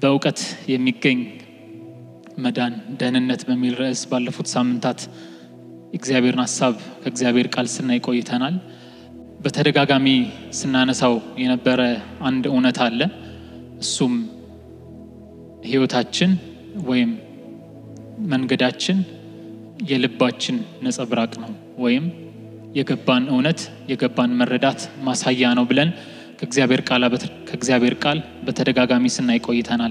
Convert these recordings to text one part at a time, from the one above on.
በእውቀት የሚገኝ መዳን ደህንነት በሚል ርዕስ ባለፉት ሳምንታት የእግዚአብሔርን ሀሳብ ከእግዚአብሔር ቃል ስናይ ቆይተናል። በተደጋጋሚ ስናነሳው የነበረ አንድ እውነት አለ። እሱም ሕይወታችን ወይም መንገዳችን የልባችን ነጸብራቅ ነው ወይም የገባን እውነት የገባን መረዳት ማሳያ ነው ብለን ከእግዚአብሔር ቃል ከእግዚአብሔር ቃል በተደጋጋሚ ስናይ ቆይተናል።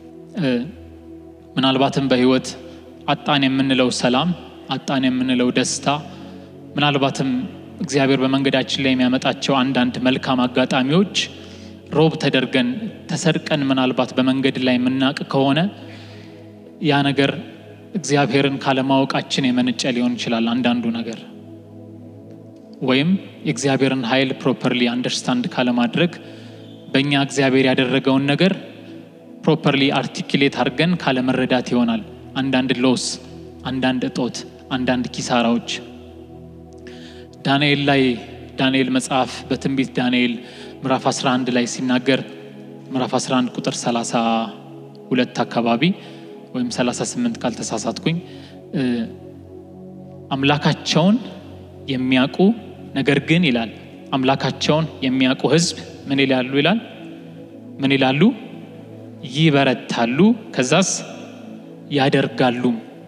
ምናልባትም በሕይወት አጣን የምንለው ሰላም፣ አጣን የምንለው ደስታ፣ ምናልባትም እግዚአብሔር በመንገዳችን ላይ የሚያመጣቸው አንዳንድ መልካም አጋጣሚዎች ሮብ ተደርገን ተሰርቀን ምናልባት በመንገድ ላይ የምናውቅ ከሆነ ያ ነገር እግዚአብሔርን ካለማወቃችን የመነጨ ሊሆን ይችላል። አንዳንዱ ነገር ወይም የእግዚአብሔርን ኃይል ፕሮፐርሊ አንደርስታንድ ካለማድረግ በእኛ እግዚአብሔር ያደረገውን ነገር ፕሮፐርሊ አርቲኪሌት አድርገን ካለመረዳት ይሆናል። አንዳንድ ሎስ፣ አንዳንድ እጦት፣ አንዳንድ ኪሳራዎች ዳንኤል ላይ ዳንኤል መጽሐፍ በትንቢት ዳንኤል ምዕራፍ 11 ላይ ሲናገር ምዕራፍ 11 ቁጥር 32 አካባቢ ወይም 38 ካልተሳሳትኩኝ አምላካቸውን የሚያውቁ ነገር ግን ይላል አምላካቸውን የሚያውቁ ሕዝብ ምን ይላሉ ይላል ምን ይላሉ ይበረታሉ፣ ከዛስ ያደርጋሉ።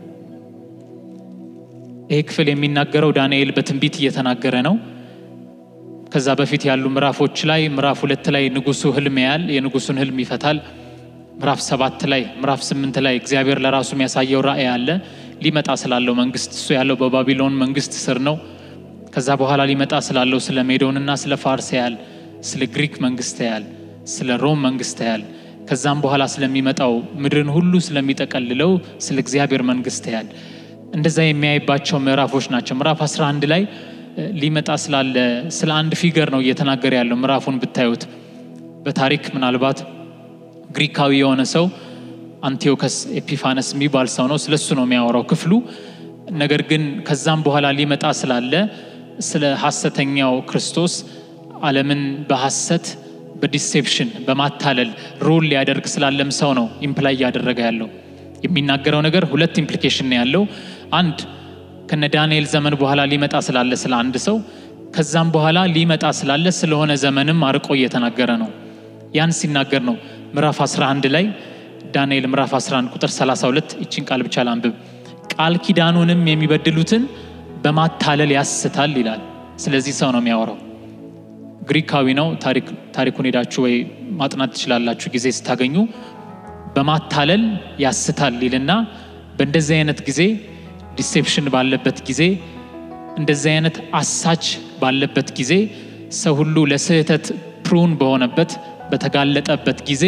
ይህ ክፍል የሚናገረው ዳንኤል በትንቢት እየተናገረ ነው። ከዛ በፊት ያሉ ምዕራፎች ላይ ምዕራፍ ሁለት ላይ ንጉሱ ህልም ያያል፣ የንጉሱን ህልም ይፈታል። ምዕራፍ ሰባት ላይ ምዕራፍ ስምንት ላይ እግዚአብሔር ለራሱ የሚያሳየው ራእይ አለ። ሊመጣ ስላለው መንግስት እሱ ያለው በባቢሎን መንግስት ስር ነው። ከዛ በኋላ ሊመጣ ስላለው ስለ ሜዶንና ስለ ፋርስ ያያል፣ ስለ ግሪክ መንግስት ያያል፣ ስለ ሮም መንግስት ያያል። ከዛም በኋላ ስለሚመጣው ምድርን ሁሉ ስለሚጠቀልለው ስለ እግዚአብሔር መንግስት ያያል። እንደዛ የሚያይባቸው ምዕራፎች ናቸው። ምዕራፍ 11 ላይ ሊመጣ ስላለ ስለ አንድ ፊገር ነው እየተናገረ ያለው። ምዕራፉን ብታዩት በታሪክ ምናልባት ግሪካዊ የሆነ ሰው አንቲዮከስ ኤፒፋነስ የሚባል ሰው ነው። ስለሱ ነው የሚያወራው ክፍሉ። ነገር ግን ከዛም በኋላ ሊመጣ ስላለ ስለ ሐሰተኛው ክርስቶስ ዓለምን በሐሰት በዲሴፕሽን በማታለል ሩል ሊያደርግ ስላለም ሰው ነው ኢምፕላይ እያደረገ ያለው። የሚናገረው ነገር ሁለት ኢምፕሊኬሽን ነው ያለው። አንድ ከነ ዳንኤል ዘመን በኋላ ሊመጣ ስላለ ስለ አንድ ሰው፣ ከዛም በኋላ ሊመጣ ስላለ ስለሆነ ዘመንም አርቆ እየተናገረ ነው። ያን ሲናገር ነው ምዕራፍ 11 ላይ ዳንኤል ምዕራፍ 11 ቁጥር 32 ይችን ቃል ብቻ ላንብብ። ቃል ኪዳኑንም የሚበድሉትን በማታለል ያስታል ይላል። ስለዚህ ሰው ነው የሚያወራው። ግሪካዊ ነው። ታሪኩን ሄዳችሁ ወይ ማጥናት ትችላላችሁ ጊዜ ስታገኙ። በማታለል ያስታል ይልና በእንደዚህ አይነት ጊዜ ዲሴፕሽን ባለበት ጊዜ እንደዚህ አይነት አሳች ባለበት ጊዜ ሰው ሁሉ ለስህተት ፕሩን በሆነበት በተጋለጠበት ጊዜ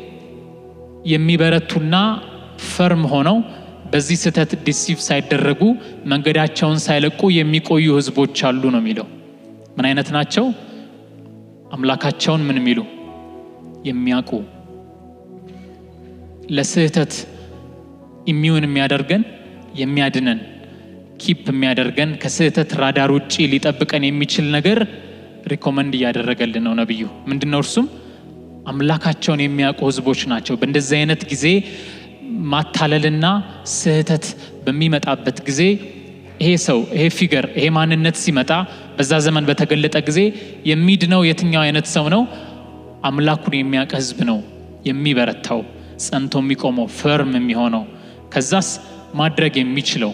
የሚበረቱና ፈርም ሆነው በዚህ ስህተት ዲሲቭ ሳይደረጉ መንገዳቸውን ሳይለቁ የሚቆዩ ሕዝቦች አሉ ነው የሚለው። ምን አይነት ናቸው? አምላካቸውን ምን የሚሉ የሚያውቁ ለስህተት ኢሚውን የሚያደርገን የሚያድነን ኪፕ የሚያደርገን ከስህተት ራዳር ውጭ ሊጠብቀን የሚችል ነገር ሪኮመንድ እያደረገልን ነው ነቢዩ። ምንድን ነው እርሱም አምላካቸውን የሚያውቁ ህዝቦች ናቸው። በእንደዚህ አይነት ጊዜ ማታለልና ስህተት በሚመጣበት ጊዜ ይሄ ሰው ይሄ ፊገር ይሄ ማንነት ሲመጣ በዛ ዘመን በተገለጠ ጊዜ የሚድነው የትኛው አይነት ሰው ነው? አምላኩን የሚያውቅ ህዝብ ነው የሚበረታው፣ ጸንቶ የሚቆመው፣ ፈርም የሚሆነው ከዛስ ማድረግ የሚችለው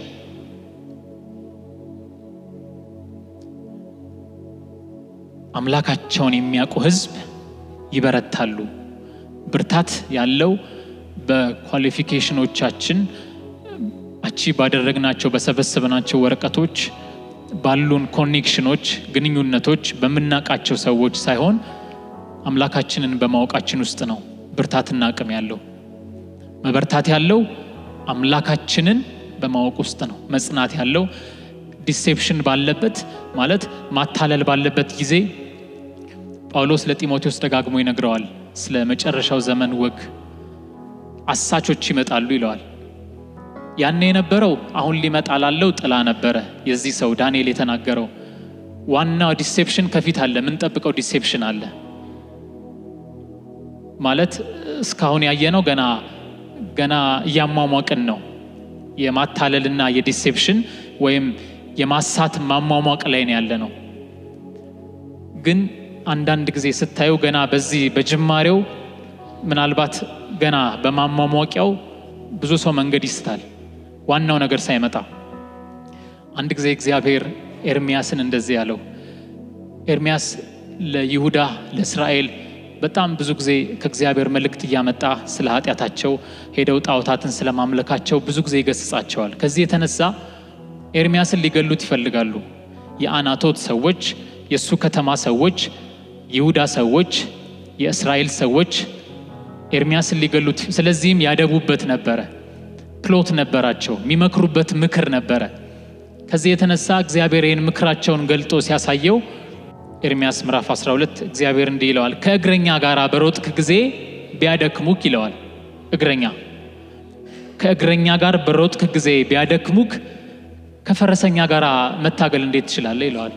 አምላካቸውን የሚያውቁ ህዝብ ይበረታሉ። ብርታት ያለው በኳሊፊኬሽኖቻችን አቺ ባደረግናቸው በሰበሰብናቸው ወረቀቶች ባሉን ኮኔክሽኖች፣ ግንኙነቶች በምናውቃቸው ሰዎች ሳይሆን አምላካችንን በማወቃችን ውስጥ ነው ብርታትና አቅም ያለው። መበርታት ያለው አምላካችንን በማወቅ ውስጥ ነው። መጽናት ያለው ዲሴፕሽን ባለበት ማለት ማታለል ባለበት ጊዜ ጳውሎስ ለጢሞቴዎስ ደጋግሞ ይነግረዋል። ስለ መጨረሻው ዘመን ወግ አሳቾች ይመጣሉ ይለዋል። ያኔ የነበረው አሁን ሊመጣ ላለው ጥላ ነበረ። የዚህ ሰው ዳንኤል የተናገረው ዋናው ዲሴፕሽን ከፊት አለ። የምንጠብቀው ዲሴፕሽን አለ ማለት እስካሁን ያየነው ገና ገና እያሟሟቅን ነው። የማታለልና የዲሴፕሽን ወይም የማሳት ማሟሟቅ ላይ ነው ያለ ነው። ግን አንዳንድ ጊዜ ስታዩ ገና በዚህ በጅማሬው ምናልባት ገና በማሟሟቂያው ብዙ ሰው መንገድ ይስታል፣ ዋናው ነገር ሳይመጣ። አንድ ጊዜ እግዚአብሔር ኤርሚያስን እንደዚህ ያለው ኤርሚያስ ለይሁዳ ለእስራኤል በጣም ብዙ ጊዜ ከእግዚአብሔር መልእክት እያመጣ ስለ ኃጢአታቸው ሄደው ጣዖታትን ስለ ማምለካቸው ብዙ ጊዜ ይገስጻቸዋል። ከዚህ የተነሳ ኤርሚያስን ሊገሉት ይፈልጋሉ። የአናቶት ሰዎች፣ የእሱ ከተማ ሰዎች፣ ይሁዳ ሰዎች፣ የእስራኤል ሰዎች ኤርሚያስን ሊገሉት፣ ስለዚህም ያደቡበት ነበረ። ፕሎት ነበራቸው፣ የሚመክሩበት ምክር ነበረ። ከዚህ የተነሳ እግዚአብሔር ይህን ምክራቸውን ገልጦ ሲያሳየው ኤርሚያስ ምዕራፍ 12 እግዚአብሔር እንዲህ ይለዋል፣ ከእግረኛ ጋር በሮጥክ ጊዜ ቢያደክሙክ ይለዋል። እግረኛ ከእግረኛ ጋር በሮጥክ ጊዜ ቢያደክሙክ ከፈረሰኛ ጋር መታገል እንዴት ትችላለህ? ይለዋል።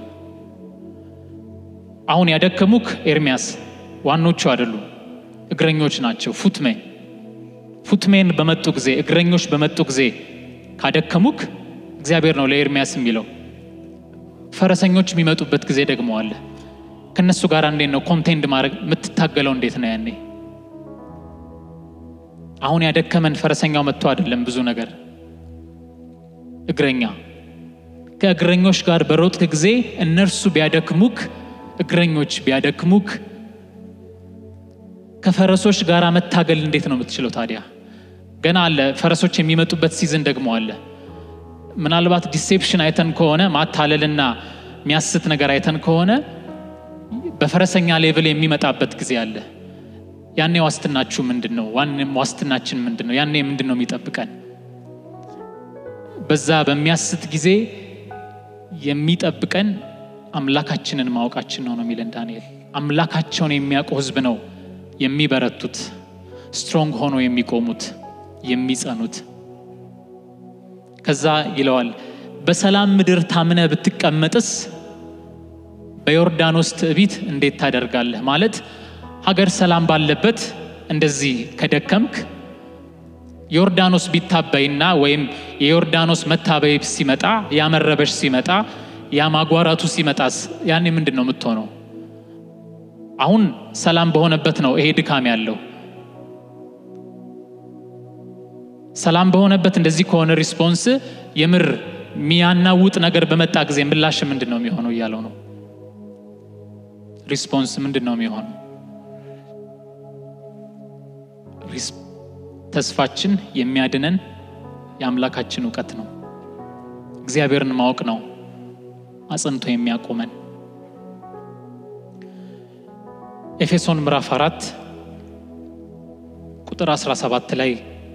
አሁን ያደከሙክ ኤርሚያስ ዋኖቹ አይደሉም፣ እግረኞች ናቸው። ፉትሜ ፉትሜን በመጡ ጊዜ እግረኞች በመጡ ጊዜ ካደከሙክ እግዚአብሔር ነው ለኤርሚያስ የሚለው። ፈረሰኞች የሚመጡበት ጊዜ ደግሞ አለ። ከነሱ ጋር እንዴት ነው ኮንቴንድ ማድረግ የምትታገለው? እንዴት ነው ያኔ? አሁን ያደከመን ፈረሰኛው መጥቶ አይደለም፣ ብዙ ነገር እግረኛ ከእግረኞች ጋር በሮጥክ ጊዜ እነርሱ ቢያደክሙክ፣ እግረኞች ቢያደክሙክ ከፈረሶች ጋር መታገል እንዴት ነው የምትችለው ታዲያ? ገና አለ። ፈረሶች የሚመጡበት ሲዝን ደግሞ አለ። ምናልባት ዲሴፕሽን አይተን ከሆነ ማታለልና የሚያስት ነገር አይተን ከሆነ በፈረሰኛ ሌቭል የሚመጣበት ጊዜ አለ። ያኔ ዋስትናችሁ ምንድን ነው? ዋንም ዋስትናችን ምንድን ነው? ያኔ ምንድን ነው የሚጠብቀን? በዛ በሚያስት ጊዜ የሚጠብቀን አምላካችንን ማወቃችን ነው ነው የሚለን ዳንኤል። አምላካቸውን የሚያውቁ ሕዝብ ነው የሚበረቱት፣ ስትሮንግ ሆኖ የሚቆሙት፣ የሚጸኑት። ከዛ ይለዋል በሰላም ምድር ታምነ ብትቀመጥስ በዮርዳኖስ ትዕቢት እንዴት ታደርጋለህ? ማለት ሀገር ሰላም ባለበት እንደዚህ ከደከምክ ዮርዳኖስ ቢታበይና ወይም የዮርዳኖስ መታበይ ሲመጣ ያመረበሽ ሲመጣ ያማጓራቱ ሲመጣስ ያኔ ምንድን ነው የምትሆነው? አሁን ሰላም በሆነበት ነው ይሄ ድካም ያለው። ሰላም በሆነበት እንደዚህ ከሆነ ሪስፖንስ የምር የሚያናውጥ ነገር በመጣ ጊዜ ምላሽ ምንድን ነው የሚሆነው እያለው ነው። ሪስፖንስ ምንድን ነው የሚሆነው? ተስፋችን የሚያድነን የአምላካችን እውቀት ነው። እግዚአብሔርን ማወቅ ነው አጽንቶ የሚያቆመን። ኤፌሶን ምዕራፍ አራት ቁጥር 17 ላይ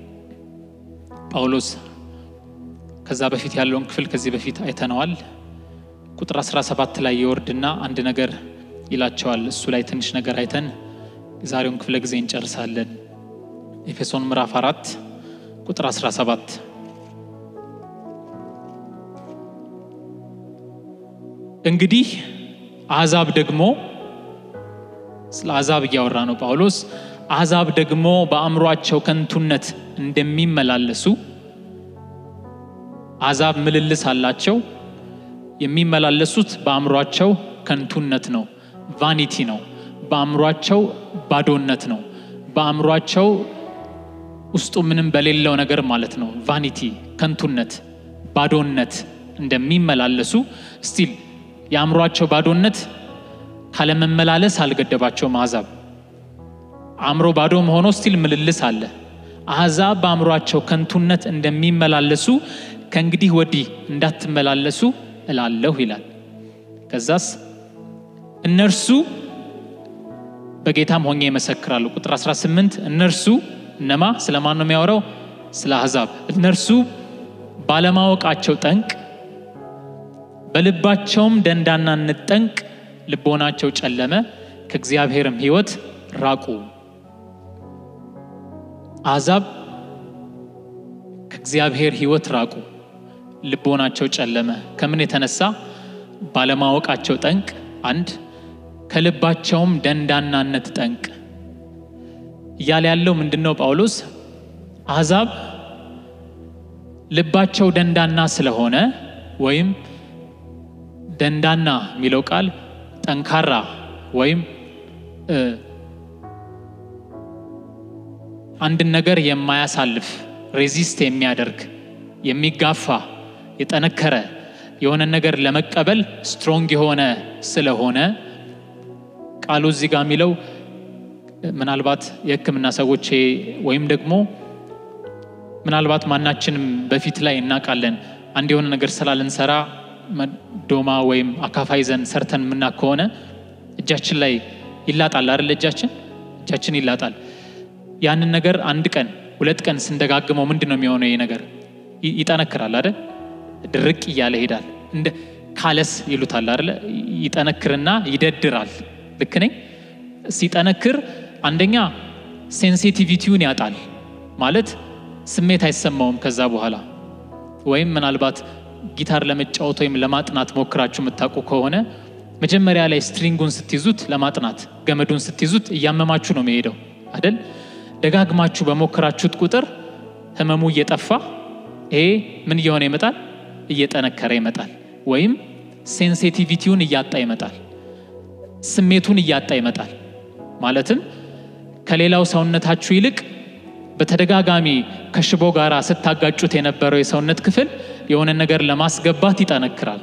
ጳውሎስ ከዛ በፊት ያለውን ክፍል ከዚህ በፊት አይተነዋል። ቁጥር 17 ላይ የወርድና አንድ ነገር ይላቸዋል። እሱ ላይ ትንሽ ነገር አይተን የዛሬውን ክፍለ ጊዜ እንጨርሳለን። ኤፌሶን ምዕራፍ 4 ቁጥር 17 እንግዲህ አሕዛብ ደግሞ ስለ አሕዛብ እያወራ ነው ጳውሎስ። አሕዛብ ደግሞ በአእምሯቸው ከንቱነት እንደሚመላለሱ አሕዛብ ምልልስ አላቸው። የሚመላለሱት በአእምሯቸው ከንቱነት ነው፣ ቫኒቲ ነው። በአእምሯቸው ባዶነት ነው። በአእምሯቸው ውስጡ ምንም በሌለው ነገር ማለት ነው። ቫኒቲ፣ ከንቱነት፣ ባዶነት እንደሚመላለሱ ስቲል የአእምሯቸው ባዶነት ካለመመላለስ አልገደባቸውም። አሕዛብ አእምሮ ባዶ ሆኖ ስቲል ምልልስ አለ። አሕዛብ በአእምሯቸው ከንቱነት እንደሚመላለሱ ከእንግዲህ ወዲህ እንዳትመላለሱ እላለሁ ይላል። ከዛስ እነርሱ በጌታም ሆኜ ይመሰክራሉ። ቁጥር 18 እነርሱ እነማ ስለማን ነው የሚያወራው? ስለ አሕዛብ። እነርሱ ባለማወቃቸው ጠንቅ በልባቸውም ደንዳናነት ጠንቅ ልቦናቸው ጨለመ፣ ከእግዚአብሔርም ሕይወት ራቁ። አሕዛብ ከእግዚአብሔር ሕይወት ራቁ፣ ልቦናቸው ጨለመ። ከምን የተነሳ? ባለማወቃቸው ጠንቅ አንድ፣ ከልባቸውም ደንዳናነት ጠንቅ። እያለ ያለው ምንድን ነው? ጳውሎስ አሕዛብ ልባቸው ደንዳና ስለሆነ ወይም ደንዳና የሚለው ቃል ጠንካራ ወይም አንድን ነገር የማያሳልፍ ሬዚስት የሚያደርግ የሚጋፋ የጠነከረ የሆነ ነገር ለመቀበል ስትሮንግ የሆነ ስለሆነ ቃሉ እዚህ ጋር የሚለው ምናልባት የሕክምና ሰዎች ወይም ደግሞ ምናልባት ማናችንም በፊት ላይ እናውቃለን አንድ የሆነ ነገር ስላልንሰራ ዶማ ወይም አካፋ ይዘን ሰርተን የምና ከሆነ እጃችን ላይ ይላጣል አይደል? እጃችን እጃችን ይላጣል። ያንን ነገር አንድ ቀን ሁለት ቀን ስንደጋግመው ምንድን ነው የሚሆነው? ይሄ ነገር ይጠነክራል አይደል? ድርቅ እያለ ይሄዳል። እንደ ካለስ ይሉታል አይደል? ይጠነክርና ይደድራል። ልክ ነኝ? ሲጠነክር አንደኛ ሴንሲቲቪቲውን ያጣል ማለት ስሜት አይሰማውም ከዛ በኋላ ወይም ምናልባት ጊታር ለመጫወት ወይም ለማጥናት ሞክራችሁ የምታውቁ ከሆነ መጀመሪያ ላይ ስትሪንጉን ስትይዙት ለማጥናት ገመዱን ስትይዙት እያመማችሁ ነው የሚሄደው አይደል? ደጋግማችሁ በሞከራችሁት ቁጥር ህመሙ እየጠፋ ይሄ ምን እየሆነ ይመጣል? እየጠነከረ ይመጣል። ወይም ሴንሲቲቪቲውን እያጣ ይመጣል። ስሜቱን እያጣ ይመጣል። ማለትም ከሌላው ሰውነታችሁ ይልቅ በተደጋጋሚ ከሽቦ ጋር ስታጋጩት የነበረው የሰውነት ክፍል የሆነ ነገር ለማስገባት ይጠነክራል።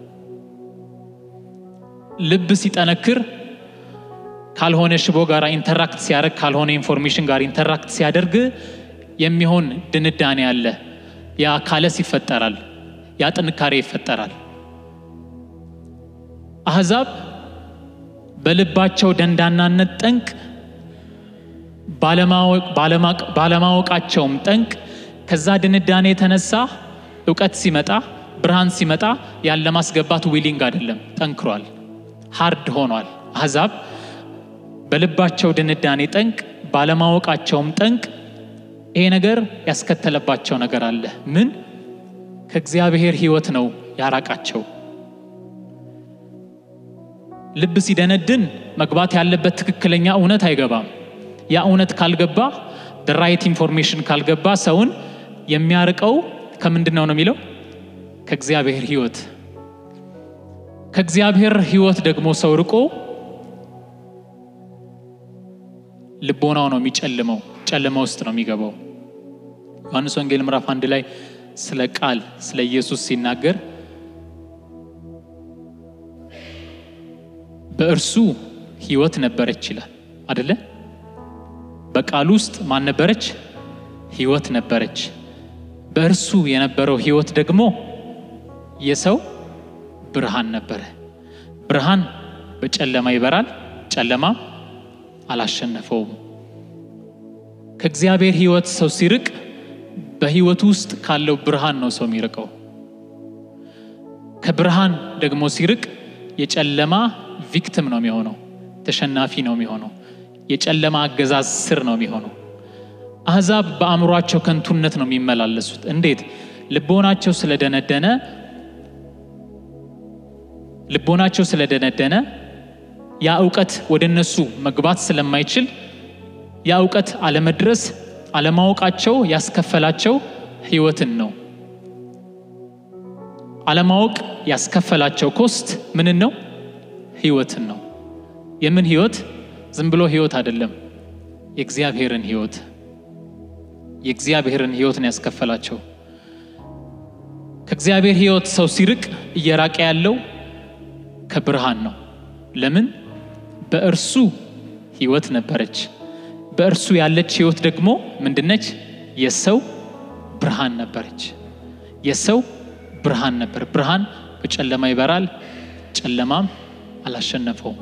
ልብ ሲጠነክር ካልሆነ ሽቦ ጋር ኢንተራክት ሲያደርግ ካልሆነ ኢንፎርሜሽን ጋር ኢንተራክት ሲያደርግ የሚሆን ድንዳኔ አለ። ያ ካለስ ይፈጠራል። ያ ጥንካሬ ይፈጠራል። አሕዛብ በልባቸው ደንዳናነት ጠንቅ ባለማወቃቸውም ጠንቅ ከዛ ድንዳኔ የተነሳ እውቀት ሲመጣ ብርሃን ሲመጣ ያን ለማስገባት ዊሊንግ አይደለም፣ ጠንክሯል፣ ሃርድ ሆኗል። አሕዛብ በልባቸው ድንዳኔ ጠንቅ ባለማወቃቸውም ጠንቅ ይሄ ነገር ያስከተለባቸው ነገር አለ። ምን? ከእግዚአብሔር ሕይወት ነው ያራቃቸው። ልብ ሲደነድን መግባት ያለበት ትክክለኛ እውነት አይገባም። ያ እውነት ካልገባ ራይት ኢንፎርሜሽን ካልገባ ሰውን የሚያርቀው ከምንድን ነው ነው የሚለው ከእግዚአብሔር ሕይወት። ከእግዚአብሔር ሕይወት ደግሞ ሰው ርቆ ልቦናው ነው የሚጨልመው፣ ጨለማ ውስጥ ነው የሚገባው። ዮሐንስ ወንጌል ምዕራፍ አንድ ላይ ስለ ቃል ስለ ኢየሱስ ሲናገር በእርሱ ሕይወት ነበረች ይላል አደለ? በቃሉ ውስጥ ማን ነበረች? ሕይወት ነበረች። በእርሱ የነበረው ሕይወት ደግሞ የሰው ብርሃን ነበረ። ብርሃን በጨለማ ይበራል፣ ጨለማ አላሸነፈውም። ከእግዚአብሔር ሕይወት ሰው ሲርቅ በሕይወቱ ውስጥ ካለው ብርሃን ነው ሰው የሚርቀው። ከብርሃን ደግሞ ሲርቅ የጨለማ ቪክቲም ነው የሚሆነው፣ ተሸናፊ ነው የሚሆነው። የጨለማ አገዛዝ ስር ነው የሚሆነው። አሕዛብ በአእምሯቸው ከንቱነት ነው የሚመላለሱት። እንዴት? ልቦናቸው ስለደነደነ ልቦናቸው ስለደነደነ ያ እውቀት ወደ እነሱ መግባት ስለማይችል ያ እውቀት አለመድረስ አለማወቃቸው ያስከፈላቸው ሕይወትን ነው። አለማወቅ ያስከፈላቸው ኮስት ምንን ነው? ሕይወትን ነው። የምን ሕይወት? ዝም ብሎ ሕይወት አይደለም፣ የእግዚአብሔርን ሕይወት የእግዚአብሔርን ሕይወት ነው ያስከፈላቸው። ከእግዚአብሔር ሕይወት ሰው ሲርቅ እየራቀ ያለው ከብርሃን ነው። ለምን? በእርሱ ሕይወት ነበረች። በእርሱ ያለች ሕይወት ደግሞ ምንድነች? የሰው ብርሃን ነበረች። የሰው ብርሃን ነበር። ብርሃን በጨለማ ይበራል፣ ጨለማም አላሸነፈውም።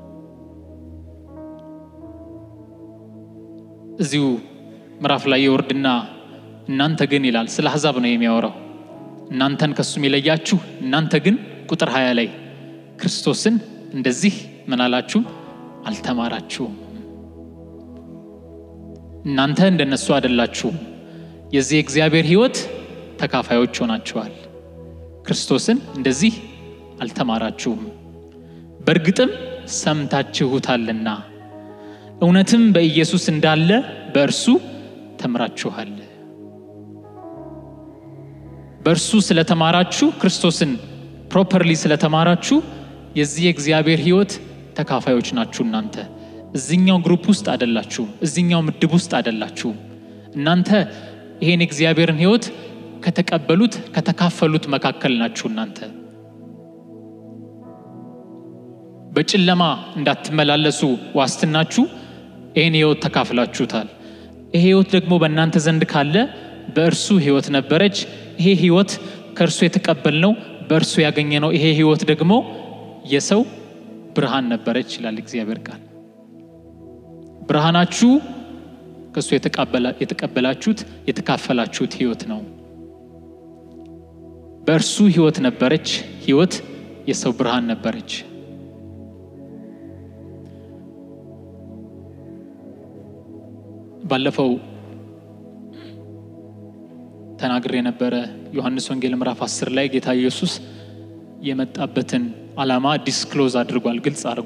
እዚሁ ምዕራፍ ላይ የወርድና እናንተ ግን ይላል። ስለ አሕዛብ ነው የሚያወራው። እናንተን ከሱም የለያችሁ እናንተ ግን ቁጥር ሀያ ላይ ክርስቶስን እንደዚህ ምን አላችሁም? አልተማራችሁም። እናንተ እንደነሱ አይደላችሁም። የዚህ የእግዚአብሔር ሕይወት ተካፋዮች ሆናችኋል። ክርስቶስን እንደዚህ አልተማራችሁም፣ በእርግጥም ሰምታችሁታልና እውነትም በኢየሱስ እንዳለ በእርሱ ተምራችኋል። በእርሱ ስለተማራችሁ ክርስቶስን ፕሮፐርሊ ስለተማራችሁ የዚህ የእግዚአብሔር ሕይወት ተካፋዮች ናችሁ። እናንተ እዚኛው ግሩፕ ውስጥ አደላችሁም፣ እዚኛው ምድብ ውስጥ አደላችሁም። እናንተ ይሄን የእግዚአብሔርን ሕይወት ከተቀበሉት ከተካፈሉት መካከል ናችሁ። እናንተ በጨለማ እንዳትመላለሱ ዋስትናችሁ ይህን ሕይወት ተካፍላችሁታል። ይሄ ሕይወት ደግሞ በእናንተ ዘንድ ካለ በእርሱ ሕይወት ነበረች። ይሄ ሕይወት ከእርሱ የተቀበልነው በእርሱ ያገኘነው ይሄ ሕይወት ደግሞ የሰው ብርሃን ነበረች ይላል እግዚአብሔር ቃል። ብርሃናችሁ ከእሱ የተቀበላችሁት የተካፈላችሁት ሕይወት ነው። በእርሱ ሕይወት ነበረች። ሕይወት የሰው ብርሃን ነበረች። ባለፈው ተናግሬ የነበረ ዮሐንስ ወንጌል ምዕራፍ 10 ላይ ጌታ ኢየሱስ የመጣበትን ዓላማ ዲስክሎዝ አድርጓል፣ ግልጽ አድርጎ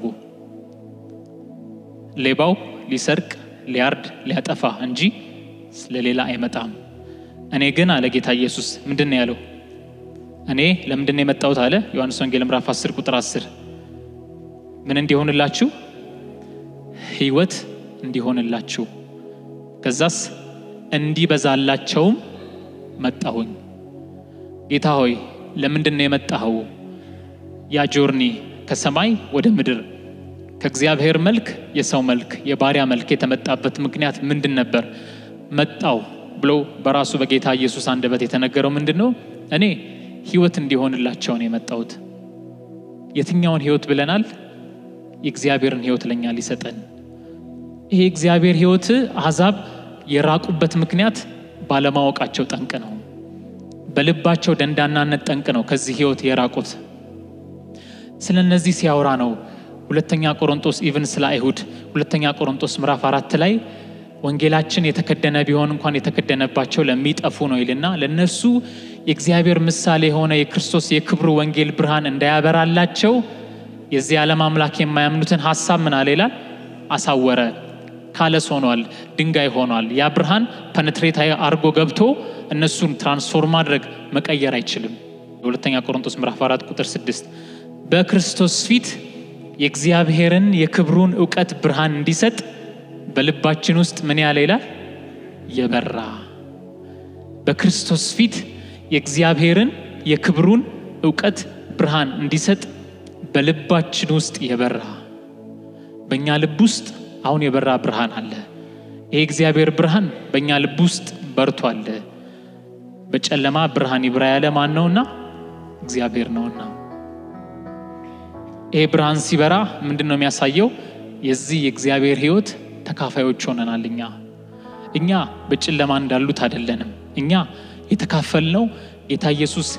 ሌባው ሊሰርቅ፣ ሊያርድ፣ ሊያጠፋ እንጂ ስለሌላ አይመጣም። እኔ ግን አለ ጌታ ኢየሱስ ምንድን ነው ያለው? እኔ ለምንድን ነው የመጣሁት አለ ዮሐንስ ወንጌል ምዕራፍ 10 ቁጥር 10 ምን እንዲሆንላችሁ? ሕይወት እንዲሆንላችሁ ከዛስ እንዲበዛላቸውም መጣሁኝ። ጌታ ሆይ ለምንድን ነው የመጣኸው? ያ ጆርኒ ከሰማይ ወደ ምድር ከእግዚአብሔር መልክ የሰው መልክ የባሪያ መልክ የተመጣበት ምክንያት ምንድን ነበር? መጣው ብሎ በራሱ በጌታ ኢየሱስ አንደበት የተነገረው ምንድን ነው? እኔ ሕይወት እንዲሆንላቸው ነው የመጣሁት። የትኛውን ሕይወት ብለናል? የእግዚአብሔርን ሕይወት ለእኛ ሊሰጠን ይሄ እግዚአብሔር ሕይወት አሕዛብ የራቁበት ምክንያት ባለማወቃቸው ጠንቅ ነው። በልባቸው ደንዳናነት ጠንቅ ነው ከዚህ ሕይወት የራቁት። ስለ እነዚህ ሲያወራ ነው ሁለተኛ ቆሮንቶስ ኢቭን ስለ አይሁድ ሁለተኛ ቆሮንቶስ ምዕራፍ አራት ላይ ወንጌላችን የተከደነ ቢሆን እንኳን የተከደነባቸው ለሚጠፉ ነው ይልና ለእነሱ የእግዚአብሔር ምሳሌ የሆነ የክርስቶስ የክብሩ ወንጌል ብርሃን እንዳያበራላቸው የዚህ ዓለም አምላክ የማያምኑትን ሀሳብ ምን አለ ይላል አሳወረ ካለስ ሆኗል፣ ድንጋይ ሆኗል። ያ ብርሃን ፐነትሬት አርጎ ገብቶ እነሱን ትራንስፎርም ማድረግ መቀየር አይችልም። የሁለተኛ ቆሮንቶስ ምዕራፍ 4 ቁጥር 6 በክርስቶስ ፊት የእግዚአብሔርን የክብሩን እውቀት ብርሃን እንዲሰጥ በልባችን ውስጥ ምን ያለ ይላል የበራ በክርስቶስ ፊት የእግዚአብሔርን የክብሩን እውቀት ብርሃን እንዲሰጥ በልባችን ውስጥ የበራ በእኛ ልብ ውስጥ አሁን የበራ ብርሃን አለ። ይሄ እግዚአብሔር ብርሃን በእኛ ልብ ውስጥ በርቷል። በጨለማ ብርሃን ይብራ ያለ ማን ነውና? እግዚአብሔር ነውና። ይሄ ብርሃን ሲበራ ምንድን ነው የሚያሳየው? የዚህ የእግዚአብሔር ሕይወት ተካፋዮች ሆነናል። እኛ እኛ በጨለማ እንዳሉት አይደለንም። እኛ የተካፈልነው ጌታ ኢየሱስ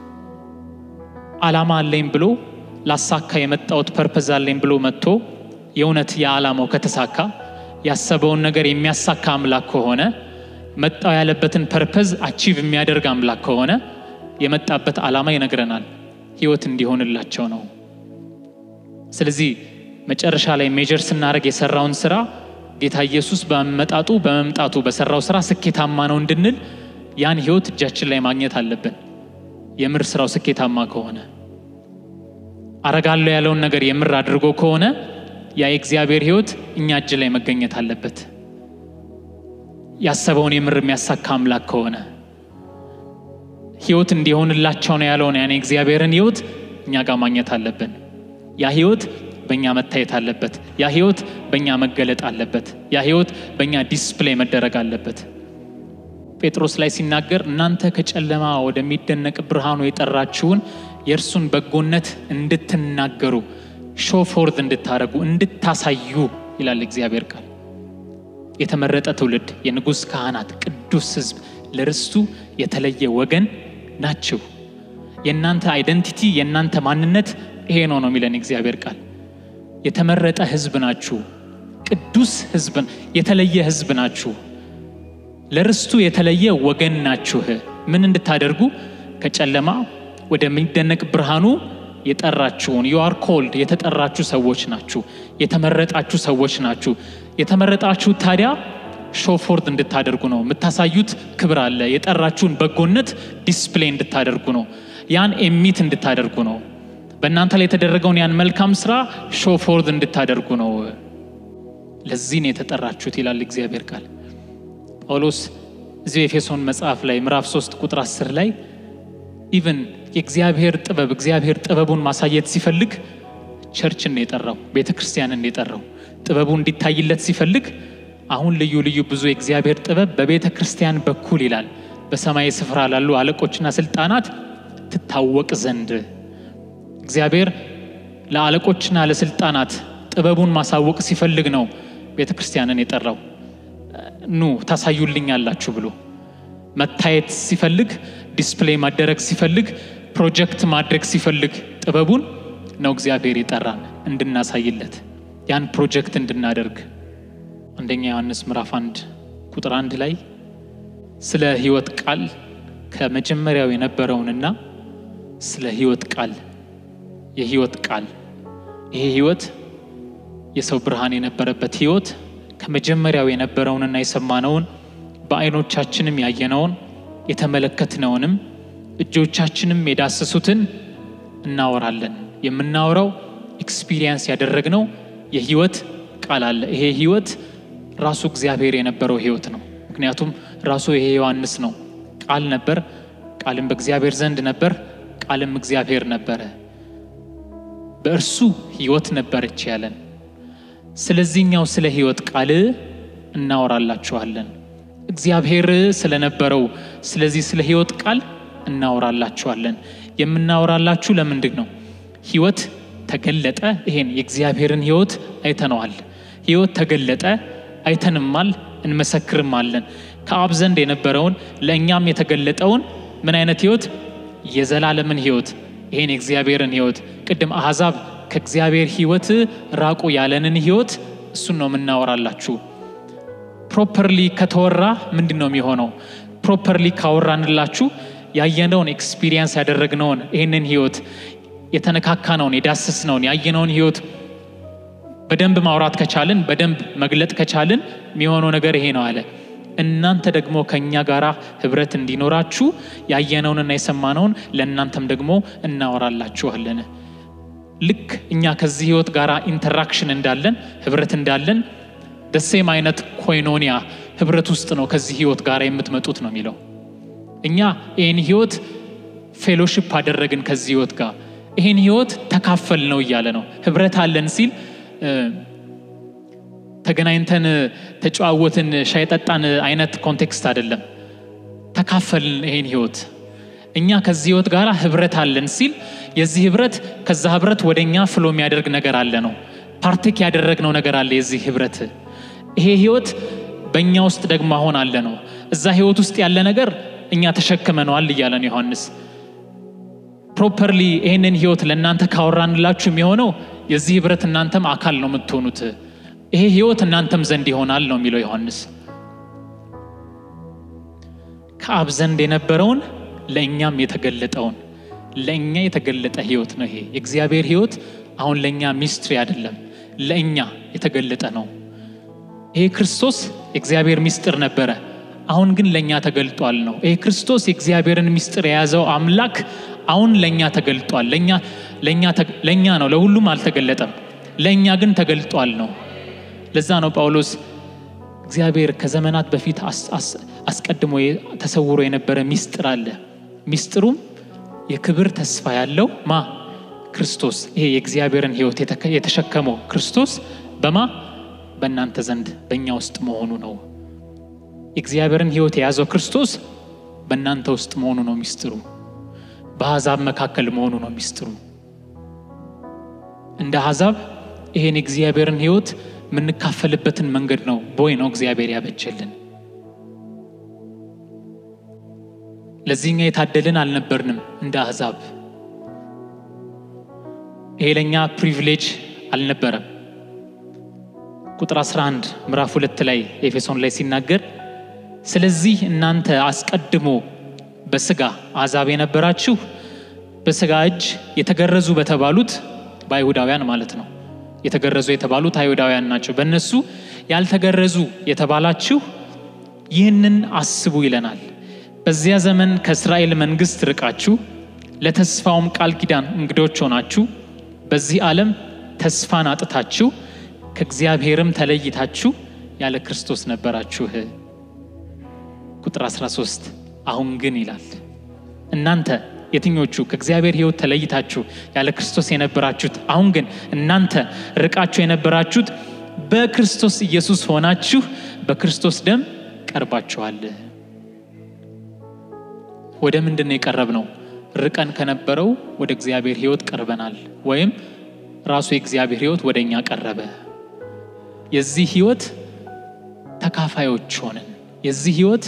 ዓላማ አለኝ ብሎ ላሳካ የመጣሁት ፐርፐዝ አለኝ ብሎ መጥቶ የእውነት የዓላማው ከተሳካ ያሰበውን ነገር የሚያሳካ አምላክ ከሆነ መጣው ያለበትን ፐርፐዝ አቺቭ የሚያደርግ አምላክ ከሆነ የመጣበት ዓላማ ይነግረናል። ሕይወት እንዲሆንላቸው ነው። ስለዚህ መጨረሻ ላይ ሜጀር ስናደርግ የሰራውን ስራ ጌታ ኢየሱስ በመጣጡ በመምጣቱ በሰራው ስራ ስኬታማ ነው እንድንል ያን ሕይወት እጃችን ላይ ማግኘት አለብን። የምር ስራው ስኬታማ ከሆነ አረጋለሁ ያለውን ነገር የምር አድርጎ ከሆነ ያ የእግዚአብሔር ሕይወት እኛ እጅ ላይ መገኘት አለበት። ያሰበውን የምር የሚያሳካ አምላክ ከሆነ ሕይወት እንዲሆንላቸው ነው ያለውን ያን የእግዚአብሔርን ሕይወት እኛ ጋር ማግኘት አለብን። ያ ሕይወት በእኛ መታየት አለበት። ያ ሕይወት በእኛ መገለጥ አለበት። ያ ሕይወት በእኛ ዲስፕሌይ መደረግ አለበት። ጴጥሮስ ላይ ሲናገር እናንተ ከጨለማ ወደሚደነቅ ብርሃኑ የጠራችሁን የእርሱን በጎነት እንድትናገሩ ሾ ፎርዝ እንድታደርጉ እንድታሳዩ ይላል እግዚአብሔር ቃል። የተመረጠ ትውልድ፣ የንጉሥ ካህናት፣ ቅዱስ ሕዝብ፣ ለርስቱ የተለየ ወገን ናችሁ። የእናንተ አይደንቲቲ የእናንተ ማንነት ይሄ ነው ነው የሚለን እግዚአብሔር ቃል። የተመረጠ ሕዝብ ናችሁ፣ ቅዱስ ሕዝብ፣ የተለየ ሕዝብ ናችሁ፣ ለርስቱ የተለየ ወገን ናችሁ። ምን እንድታደርጉ ከጨለማ ወደሚደነቅ ብርሃኑ የጠራችሁን ዩ አር ኮልድ የተጠራችሁ ሰዎች ናችሁ። የተመረጣችሁ ሰዎች ናችሁ። የተመረጣችሁት ታዲያ ሾፎርድ እንድታደርጉ ነው። የምታሳዩት ክብር አለ። የጠራችሁን በጎነት ዲስፕሌይ እንድታደርጉ ነው። ያን ኤሚት እንድታደርጉ ነው። በእናንተ ላይ የተደረገውን ያን መልካም ስራ ሾፎርድ እንድታደርጉ ነው። ለዚህ ነው የተጠራችሁት ይላል እግዚአብሔር ቃል። ጳውሎስ እዚሁ ኤፌሶን መጽሐፍ ላይ ምዕራፍ 3 ቁጥር 10 ላይ ኢቨን የእግዚአብሔር ጥበብ እግዚአብሔር ጥበቡን ማሳየት ሲፈልግ ቸርችን ነው የጠራው፣ ቤተ ክርስቲያንን ነው የጠራው። ጥበቡ እንዲታይለት ሲፈልግ አሁን ልዩ ልዩ ብዙ የእግዚአብሔር ጥበብ በቤተ ክርስቲያን በኩል ይላል በሰማይ ስፍራ ላሉ አለቆችና ስልጣናት ትታወቅ ዘንድ እግዚአብሔር ለአለቆችና ለስልጣናት ጥበቡን ማሳወቅ ሲፈልግ ነው ቤተ ክርስቲያንን የጠራው። ኑ ታሳዩልኛላችሁ ብሎ መታየት ሲፈልግ ዲስፕሌይ ማደረግ ሲፈልግ ፕሮጀክት ማድረግ ሲፈልግ ጥበቡን ነው እግዚአብሔር የጠራን እንድናሳይለት ያን ፕሮጀክት እንድናደርግ። አንደኛ ዮሐንስ ምዕራፍ አንድ ቁጥር አንድ ላይ ስለ ሕይወት ቃል ከመጀመሪያው የነበረውንና ስለ ሕይወት ቃል የሕይወት ቃል ይሄ ሕይወት የሰው ብርሃን የነበረበት ሕይወት ከመጀመሪያው የነበረውንና የሰማነውን በዓይኖቻችንም ያየነውን የተመለከትነውንም እጆቻችንም የዳሰሱትን እናወራለን። የምናወራው ኤክስፒሪየንስ ያደረግነው የሕይወት ቃል አለ። ይሄ ሕይወት ራሱ እግዚአብሔር የነበረው ሕይወት ነው። ምክንያቱም ራሱ ይሄ ዮሐንስ ነው። ቃል ነበር፣ ቃልም በእግዚአብሔር ዘንድ ነበር፣ ቃልም እግዚአብሔር ነበረ፣ በእርሱ ሕይወት ነበረች ያለን። ስለዚህኛው ስለ ሕይወት ቃል እናወራላችኋለን። እግዚአብሔር ስለነበረው ስለዚህ ስለ ሕይወት ቃል እናወራላችኋለን። የምናወራላችሁ ለምንድን ነው? ሕይወት ተገለጠ። ይሄን የእግዚአብሔርን ሕይወት አይተነዋል። ሕይወት ተገለጠ፣ አይተንማል፣ እንመሰክርማለን። ከአብ ዘንድ የነበረውን ለእኛም የተገለጠውን ምን አይነት ሕይወት? የዘላለምን ሕይወት ይሄን የእግዚአብሔርን ሕይወት ቅድም አሕዛብ ከእግዚአብሔር ሕይወት ራቁ ያለንን ሕይወት እሱን ነው የምናወራላችሁ። ፕሮፐርሊ ከተወራ ምንድን ነው የሚሆነው? ፕሮፐርሊ ካወራንላችሁ ያየነውን ኤክስፒሪየንስ ያደረግነውን ይህንን ሕይወት የተነካካነውን የዳሰስነውን ያየነውን ሕይወት በደንብ ማውራት ከቻልን በደንብ መግለጥ ከቻልን የሚሆነው ነገር ይሄ ነው አለ። እናንተ ደግሞ ከእኛ ጋር ህብረት እንዲኖራችሁ ያየነውንና የሰማነውን ለእናንተም ደግሞ እናወራላችኋለን። ልክ እኛ ከዚህ ህይወት ጋር ኢንተራክሽን እንዳለን ህብረት እንዳለን ደሴም አይነት ኮይኖኒያ ህብረት ውስጥ ነው ከዚህ ህይወት ጋር የምትመጡት ነው የሚለው። እኛ ይህን ህይወት ፌሎሺፕ አደረግን ከዚህ ህይወት ጋር ይህን ህይወት ተካፈል ነው እያለ ነው። ህብረት አለን ሲል ተገናኝተን ተጨዋወትን ሻይ ጠጣን አይነት ኮንቴክስት አይደለም። ተካፈልን ይሄን ህይወት እኛ ከዚህ ህይወት ጋር ህብረት አለን ሲል የዚህ ህብረት ከዛ ህብረት ወደ እኛ ፍሎ የሚያደርግ ነገር አለ ነው። ፓርቴክ ያደረግነው ነገር አለ የዚህ ህብረት። ይሄ ህይወት በእኛ ውስጥ ደግሞ አሁን አለ ነው። እዛ ህይወት ውስጥ ያለ ነገር እኛ ተሸክመነዋል እያለ ነው ዮሐንስ። ፕሮፐርሊ ይህንን ህይወት ለእናንተ ካወራንላችሁ የሚሆነው የዚህ ህብረት እናንተም አካል ነው የምትሆኑት። ይሄ ህይወት እናንተም ዘንድ ይሆናል ነው የሚለው ዮሐንስ። ከአብ ዘንድ የነበረውን ለእኛም የተገለጠውን ለእኛ የተገለጠ ህይወት ነው። ይሄ የእግዚአብሔር ህይወት አሁን ለእኛ ሚስትሪ አይደለም፣ ለእኛ የተገለጠ ነው። ይሄ ክርስቶስ የእግዚአብሔር ሚስጥር ነበረ፣ አሁን ግን ለእኛ ተገልጧል ነው። ይሄ ክርስቶስ የእግዚአብሔርን ሚስጥር የያዘው አምላክ አሁን ለእኛ ተገልጧል። ለእኛ ነው፣ ለሁሉም አልተገለጠም። ለእኛ ግን ተገልጧል ነው። ለዛ ነው ጳውሎስ እግዚአብሔር ከዘመናት በፊት አስቀድሞ ተሰውሮ የነበረ ሚስጥር አለ። ሚስጥሩም የክብር ተስፋ ያለው ማ ክርስቶስ። ይሄ የእግዚአብሔርን ህይወት የተሸከመው ክርስቶስ በማ በእናንተ ዘንድ በእኛ ውስጥ መሆኑ ነው። የእግዚአብሔርን ህይወት የያዘው ክርስቶስ በእናንተ ውስጥ መሆኑ ነው ሚስጥሩ። በአሕዛብ መካከል መሆኑ ነው ሚስጥሩ። እንደ አሕዛብ ይሄን የእግዚአብሔርን ህይወት የምንካፈልበትን መንገድ ነው ቦይ ነው እግዚአብሔር ያበጀልን። ለዚህኛ የታደልን አልነበርንም እንደ አሕዛብ። ይሄ ለእኛ ፕሪቪሌጅ አልነበረም። ቁጥር 11 ምዕራፍ ሁለት ላይ ኤፌሶን ላይ ሲናገር ስለዚህ እናንተ አስቀድሞ በስጋ አሕዛብ የነበራችሁ በስጋ እጅ የተገረዙ በተባሉት በአይሁዳውያን ማለት ነው የተገረዙ የተባሉት አይሁዳውያን ናቸው። በእነሱ ያልተገረዙ የተባላችሁ ይህንን አስቡ ይለናል። በዚያ ዘመን ከእስራኤል መንግሥት ርቃችሁ ለተስፋውም ቃል ኪዳን እንግዶች ሆናችሁ በዚህ ዓለም ተስፋን አጥታችሁ ከእግዚአብሔርም ተለይታችሁ ያለ ክርስቶስ ነበራችሁ። ቁጥር 13 አሁን ግን ይላል እናንተ የትኞቹ ከእግዚአብሔር ሕይወት ተለይታችሁ ያለ ክርስቶስ የነበራችሁት፣ አሁን ግን እናንተ ርቃችሁ የነበራችሁት በክርስቶስ ኢየሱስ ሆናችሁ በክርስቶስ ደም ቀርባችኋል። ወደ ምንድን ነው የቀረብ ነው? ርቀን ከነበረው ወደ እግዚአብሔር ሕይወት ቀርበናል። ወይም ራሱ የእግዚአብሔር ሕይወት ወደ እኛ ቀረበ። የዚህ ሕይወት ተካፋዮች ሆንን። የዚህ ሕይወት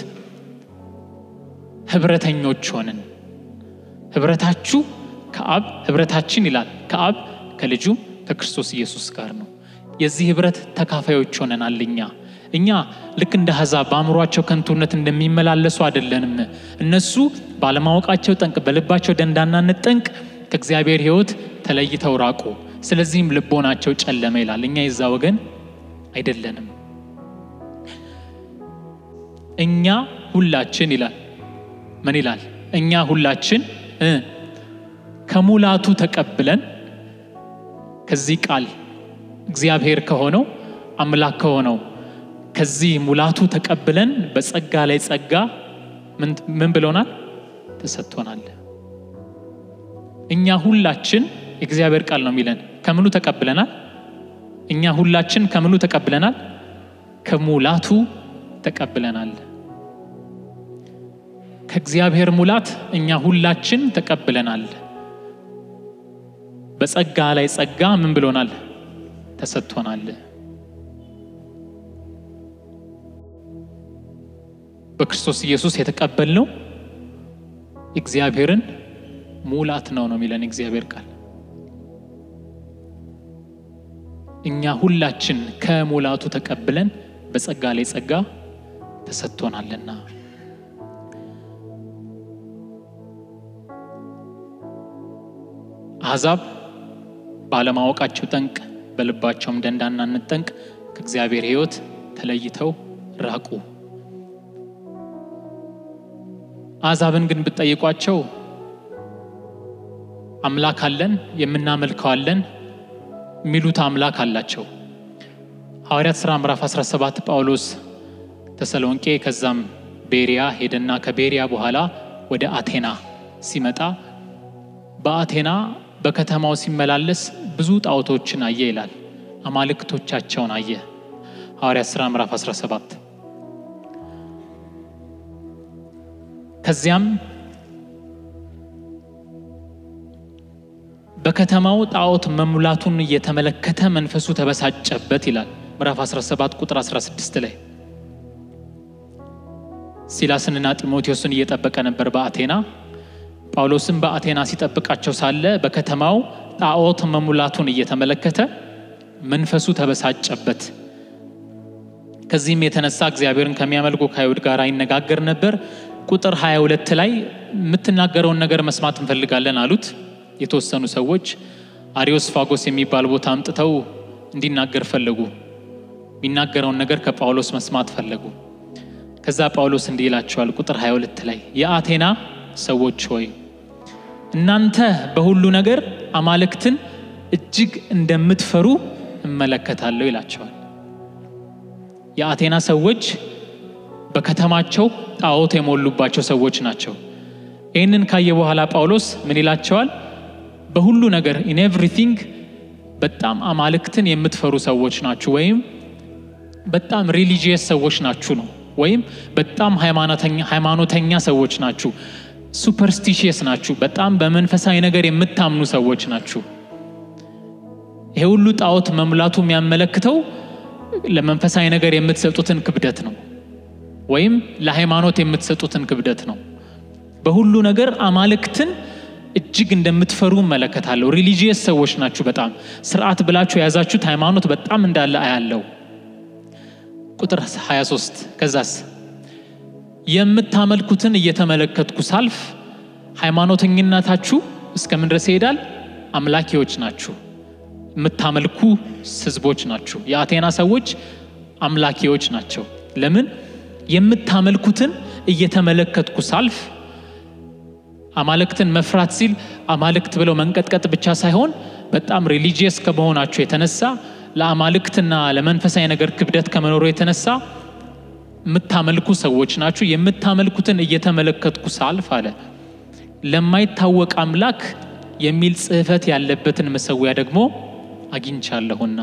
ህብረተኞች ሆንን። ህብረታችሁ ከአብ ህብረታችን ይላል ከአብ ከልጁም ከክርስቶስ ኢየሱስ ጋር ነው። የዚህ ህብረት ተካፋዮች ሆነናል። እኛ እኛ ልክ እንደ አሕዛብ በአእምሯቸው ከንቱነት እንደሚመላለሱ አይደለንም። እነሱ ባለማወቃቸው ጠንቅ፣ በልባቸው ደንዳናነት ጠንቅ ከእግዚአብሔር ሕይወት ተለይተው ራቁ። ስለዚህም ልቦናቸው ጨለመ ይላል። እኛ የዛ ወገን አይደለንም። እኛ ሁላችን ይላል ምን ይላል? እኛ ሁላችን እ ከሙላቱ ተቀብለን ከዚህ ቃል እግዚአብሔር ከሆነው አምላክ ከሆነው ከዚህ ሙላቱ ተቀብለን በጸጋ ላይ ጸጋ ምን ብሎናል? ተሰጥቶናል። እኛ ሁላችን የእግዚአብሔር ቃል ነው የሚለን ከምኑ ተቀብለናል? እኛ ሁላችን ከምኑ ተቀብለናል? ከሙላቱ ተቀብለናል። ከእግዚአብሔር ሙላት እኛ ሁላችን ተቀብለናል። በጸጋ ላይ ጸጋ ምን ብሎናል? ተሰጥቶናል። በክርስቶስ ኢየሱስ የተቀበልነው እግዚአብሔርን ሙላት ነው ነው የሚለን እግዚአብሔር ቃል። እኛ ሁላችን ከሙላቱ ተቀብለን በጸጋ ላይ ጸጋ ተሰጥቶናልና አሕዛብ ባለማወቃቸው ጠንቅ በልባቸውም ደንዳናነት ጠንቅ ከእግዚአብሔር ሕይወት ተለይተው ራቁ። አሕዛብን ግን ብትጠይቋቸው አምላክ አለን የምናመልከው አለን የሚሉት አምላክ አላቸው። ሐዋርያት ሥራ ምዕራፍ 17 ጳውሎስ ተሰሎንቄ ከዛም ቤሪያ ሄደና ከቤሪያ በኋላ ወደ አቴና ሲመጣ በአቴና በከተማው ሲመላለስ ብዙ ጣዖቶችን አየ ይላል። አማልክቶቻቸውን አየ። ሐዋርያት ሥራ ምዕራፍ 17 ከዚያም በከተማው ጣዖት መሙላቱን እየተመለከተ መንፈሱ ተበሳጨበት ይላል። ምዕራፍ 17 ቁጥር 16 ላይ ሲላስንና ጢሞቴዎስን እየጠበቀ ነበር በአቴና። ጳውሎስም በአቴና ሲጠብቃቸው ሳለ በከተማው ጣዖት መሙላቱን እየተመለከተ መንፈሱ ተበሳጨበት። ከዚህም የተነሳ እግዚአብሔርን ከሚያመልኩ ከአይሁድ ጋር ይነጋገር ነበር። ቁጥር 22 ላይ የምትናገረውን ነገር መስማት እንፈልጋለን አሉት። የተወሰኑ ሰዎች አሪዮስፋጎስ የሚባል ቦታ አምጥተው እንዲናገር ፈለጉ። የሚናገረውን ነገር ከጳውሎስ መስማት ፈለጉ። ከዛ ጳውሎስ እንዲህ ይላቸዋል። ቁጥር 22 ላይ የአቴና ሰዎች ሆይ እናንተ በሁሉ ነገር አማልክትን እጅግ እንደምትፈሩ እመለከታለሁ ይላቸዋል። የአቴና ሰዎች በከተማቸው ጣዖት የሞሉባቸው ሰዎች ናቸው። ይህንን ካየ በኋላ ጳውሎስ ምን ይላቸዋል? በሁሉ ነገር ኢን ኤቭሪቲንግ በጣም አማልክትን የምትፈሩ ሰዎች ናችሁ፣ ወይም በጣም ሪሊጂየስ ሰዎች ናችሁ ነው፣ ወይም በጣም ሃይማኖተኛ ሰዎች ናችሁ፣ ሱፐርስቲሽየስ ናችሁ፣ በጣም በመንፈሳዊ ነገር የምታምኑ ሰዎች ናችሁ። ይሄ ሁሉ ጣዖት መሙላቱ የሚያመለክተው ለመንፈሳዊ ነገር የምትሰጡትን ክብደት ነው፣ ወይም ለሃይማኖት የምትሰጡትን ክብደት ነው። በሁሉ ነገር አማልክትን እጅግ እንደምትፈሩ እመለከታለሁ። ሪሊጂየስ ሰዎች ናችሁ። በጣም ስርዓት ብላችሁ የያዛችሁት ሃይማኖት በጣም እንዳለ አያለው። ቁጥር 23 ከዛስ የምታመልኩትን እየተመለከትኩ ሳልፍ ሃይማኖተኝነታችሁ እስከምን ድረስ ይሄዳል? አምላኪዎች ናችሁ፣ የምታመልኩ ህዝቦች ናችሁ። የአቴና ሰዎች አምላኪዎች ናቸው። ለምን የምታመልኩትን እየተመለከትኩ ሳልፍ አማልክትን መፍራት ሲል አማልክት ብለው መንቀጥቀጥ ብቻ ሳይሆን በጣም ሪሊጂየስ ከመሆናቸው የተነሳ ለአማልክትና ለመንፈሳዊ ነገር ክብደት ከመኖሩ የተነሳ የምታመልኩ ሰዎች ናችሁ። የምታመልኩትን እየተመለከትኩ ሳልፍ አለ ለማይታወቅ አምላክ የሚል ጽሕፈት ያለበትን መሰዊያ ደግሞ አግኝቻለሁና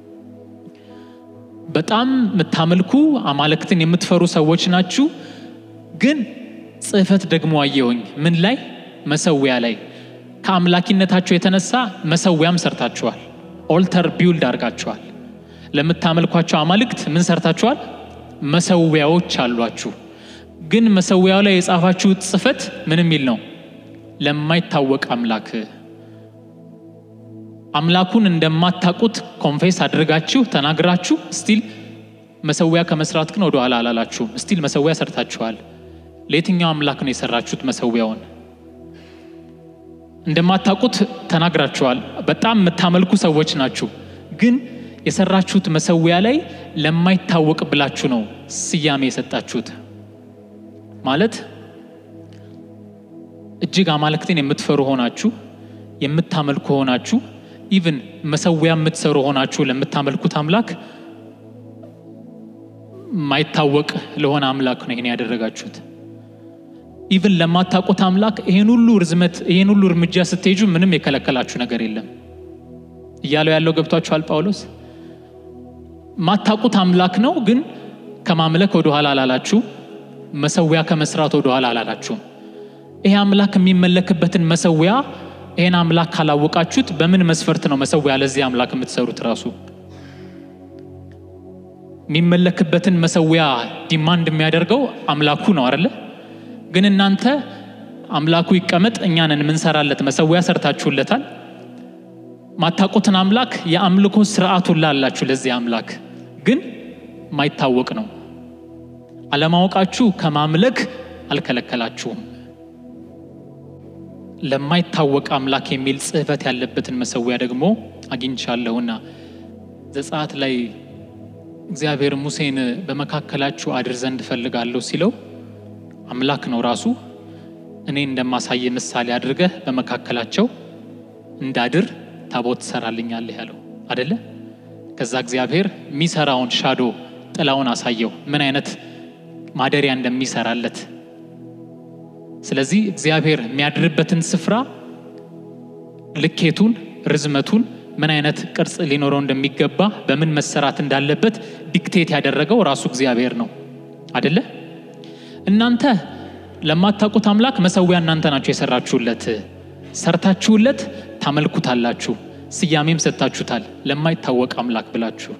በጣም የምታመልኩ አማልክትን የምትፈሩ ሰዎች ናችሁ። ግን ጽሕፈት ደግሞ አየሁኝ። ምን ላይ? መሰዊያ ላይ። ከአምላኪነታቸው የተነሳ መሰዊያም ሰርታችኋል። ኦልተር ቢውልድ አድርጋችኋል። ለምታመልኳቸው አማልክት ምን ሰርታችኋል? መሰዊያዎች አሏችሁ። ግን መሰዊያው ላይ የጻፋችሁት ጽሕፈት ምን የሚል ነው? ለማይታወቅ አምላክ አምላኩን እንደማታውቁት ኮንፌስ አድርጋችሁ ተናግራችሁ ስቲል መሰዊያ ከመስራት ግን ወደ ኋላ አላላችሁም። ስቲል መሰዊያ ሰርታችኋል። ለየትኛው አምላክ ነው የሰራችሁት? መሰዊያውን እንደማታውቁት ተናግራችኋል። በጣም የምታመልኩ ሰዎች ናችሁ። ግን የሰራችሁት መሰዊያ ላይ ለማይታወቅ ብላችሁ ነው ስያሜ የሰጣችሁት። ማለት እጅግ አማልክትን የምትፈሩ ሆናችሁ የምታመልኩ ሆናችሁ ኢቭን መሰዊያ የምትሰሩ ሆናችሁ ለምታመልኩት አምላክ ማይታወቅ ለሆነ አምላክ ነው ይሄን ያደረጋችሁት። ኢቭን ለማታውቁት አምላክ ይሄን ሁሉ ርዝመት ይሄን ሁሉ እርምጃ ስትሄጁ ምንም የከለከላችሁ ነገር የለም እያለው ያለው ገብቷችኋል ጳውሎስ። ማታውቁት አምላክ ነው፣ ግን ከማምለክ ወደ ኋላ አላላችሁ። መሰዊያ ከመስራት ወደ ኋላ አላላችሁም። ይሄ አምላክ የሚመለክበትን መሰዊያ ይሄን አምላክ ካላወቃችሁት በምን መስፈርት ነው መሰዊያ ለዚህ አምላክ የምትሰሩት? ራሱ የሚመለክበትን መሰዊያ ዲማንድ የሚያደርገው አምላኩ ነው አይደለ? ግን እናንተ አምላኩ ይቀመጥ እኛንን የምንሰራለት መሰዊያ ሰርታችሁለታል። ማታውቁትን አምላክ የአምልኮ ስርዓቱን ላላችሁ ለዚህ አምላክ ግን ማይታወቅ ነው። አለማወቃችሁ ከማምለክ አልከለከላችሁም። ለማይታወቅ አምላክ የሚል ጽሕፈት ያለበትን መሰዊያ ደግሞ አግኝቻለሁና ዘጸአት ላይ እግዚአብሔር ሙሴን በመካከላችሁ አድር ዘንድ እፈልጋለሁ ሲለው አምላክ ነው ራሱ እኔ እንደማሳየ ምሳሌ አድርገህ በመካከላቸው እንዳድር ታቦት ትሰራልኛለህ ያለው አደለ? ከዛ እግዚአብሔር የሚሰራውን ሻዶ ጥላውን አሳየው ምን አይነት ማደሪያ እንደሚሰራለት ስለዚህ እግዚአብሔር የሚያድርበትን ስፍራ ልኬቱን፣ ርዝመቱን፣ ምን አይነት ቅርጽ ሊኖረው እንደሚገባ በምን መሰራት እንዳለበት ዲክቴት ያደረገው ራሱ እግዚአብሔር ነው አደለ? እናንተ ለማታውቁት አምላክ መሰዊያ እናንተ ናችሁ የሰራችሁለት፣ ሰርታችሁለት ታመልኩታላችሁ፣ ስያሜም ሰጥታችሁታል፣ ለማይታወቅ አምላክ ብላችሁ።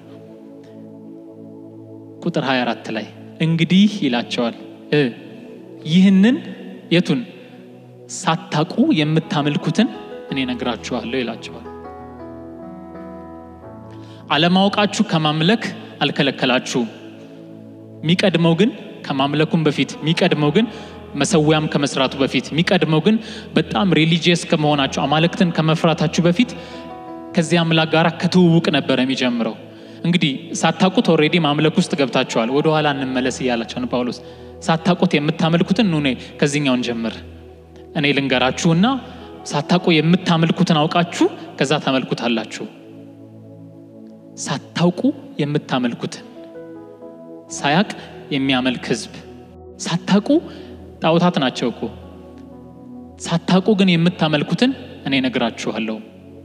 ቁጥር 24 ላይ እንግዲህ ይላቸዋል ይህንን የቱን ሳታቁ የምታመልኩትን እኔ ነግራችኋለሁ ይላቸዋል። አለማወቃችሁ ከማምለክ አልከለከላችሁም። የሚቀድመው ግን ከማምለኩም በፊት የሚቀድመው ግን መሰዊያም ከመስራቱ በፊት የሚቀድመው ግን በጣም ሪሊጂየስ ከመሆናችሁ አማልክትን ከመፍራታችሁ በፊት ከዚህ አምላክ ጋር ከትውውቅ ነበረ የሚጀምረው። እንግዲህ ሳታቁት ኦልሬዲ ማምለክ ውስጥ ገብታችኋል። ወደ ኋላ እንመለስ እያላቸው ነው ጳውሎስ። ሳታቁት የምታመልኩትን ኑ ከዚህኛውን ጀምር እኔ ልንገራችሁና ሳታቁ የምታመልኩትን አውቃችሁ ከዛ ታመልኩታላችሁ። ሳታውቁ የምታመልኩትን ሳያቅ የሚያመልክ ሕዝብ ሳታቁ ጣዖታት ናቸው እኮ ሳታቁ ግን የምታመልኩትን እኔ ነግራችኋለሁ።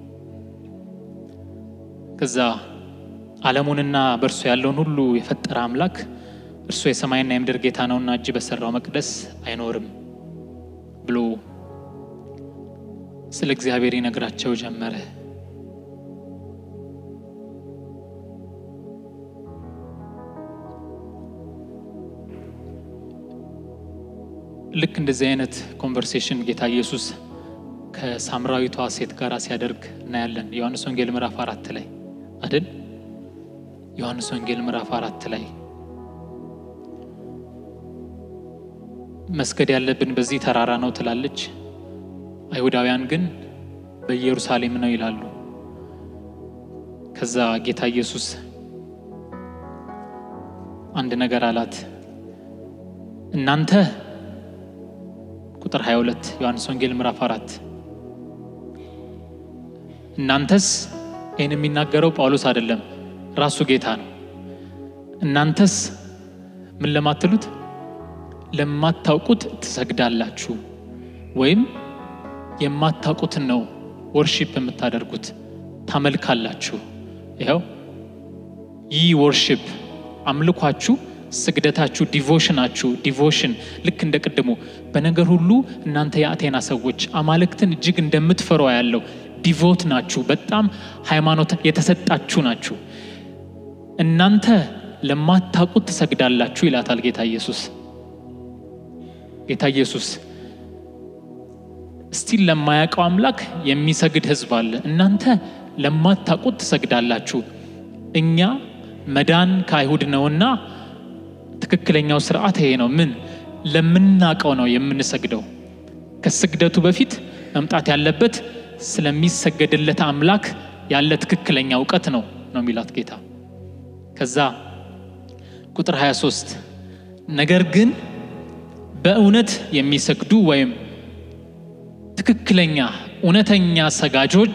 ከዛ ዓለሙንና በእርሱ ያለውን ሁሉ የፈጠረ አምላክ እርሱ የሰማይና የምድር ጌታ ነውና እጅ በሰራው መቅደስ አይኖርም ብሎ ስለ እግዚአብሔር ይነግራቸው ጀመረ። ልክ እንደዚህ አይነት ኮንቨርሴሽን ጌታ ኢየሱስ ከሳምራዊቷ ሴት ጋር ሲያደርግ እናያለን። ዮሐንስ ወንጌል ምዕራፍ አራት ላይ አይደል? ዮሐንስ ወንጌል ምዕራፍ አራት ላይ መስገድ ያለብን በዚህ ተራራ ነው ትላለች። አይሁዳውያን ግን በኢየሩሳሌም ነው ይላሉ። ከዛ ጌታ ኢየሱስ አንድ ነገር አላት። እናንተ ቁጥር 22 ዮሐንስ ወንጌል ምዕራፍ አራት እናንተስ ይህን የሚናገረው ጳውሎስ አይደለም፣ ራሱ ጌታ ነው። እናንተስ ምን ለማትሉት ለማታውቁት ትሰግዳላችሁ፣ ወይም የማታውቁትን ነው ወርሺፕ የምታደርጉት ታመልካላችሁ። ይኸው ይህ ወርሺፕ አምልኳችሁ፣ ስግደታችሁ፣ ዲቮሽናችሁ ዲቮሽን ልክ እንደ ቅድሙ በነገር ሁሉ እናንተ የአቴና ሰዎች አማልክትን እጅግ እንደምትፈሯ ያለው ዲቮት ናችሁ። በጣም ሃይማኖት የተሰጣችሁ ናችሁ። እናንተ ለማታውቁት ትሰግዳላችሁ ይላታል ጌታ ኢየሱስ። ጌታ ኢየሱስ እስቲል ለማያውቀው አምላክ የሚሰግድ ሕዝብ አለ። እናንተ ለማታውቁት ትሰግዳላችሁ። እኛ መዳን ከአይሁድ ነውና ትክክለኛው ስርዓት ይሄ ነው። ምን ለምናውቀው ነው የምንሰግደው። ከስግደቱ በፊት መምጣት ያለበት ስለሚሰገድለት አምላክ ያለ ትክክለኛ እውቀት ነው ነው የሚላት ጌታ። ከዛ ቁጥር 23 ነገር ግን በእውነት የሚሰግዱ ወይም ትክክለኛ እውነተኛ ሰጋጆች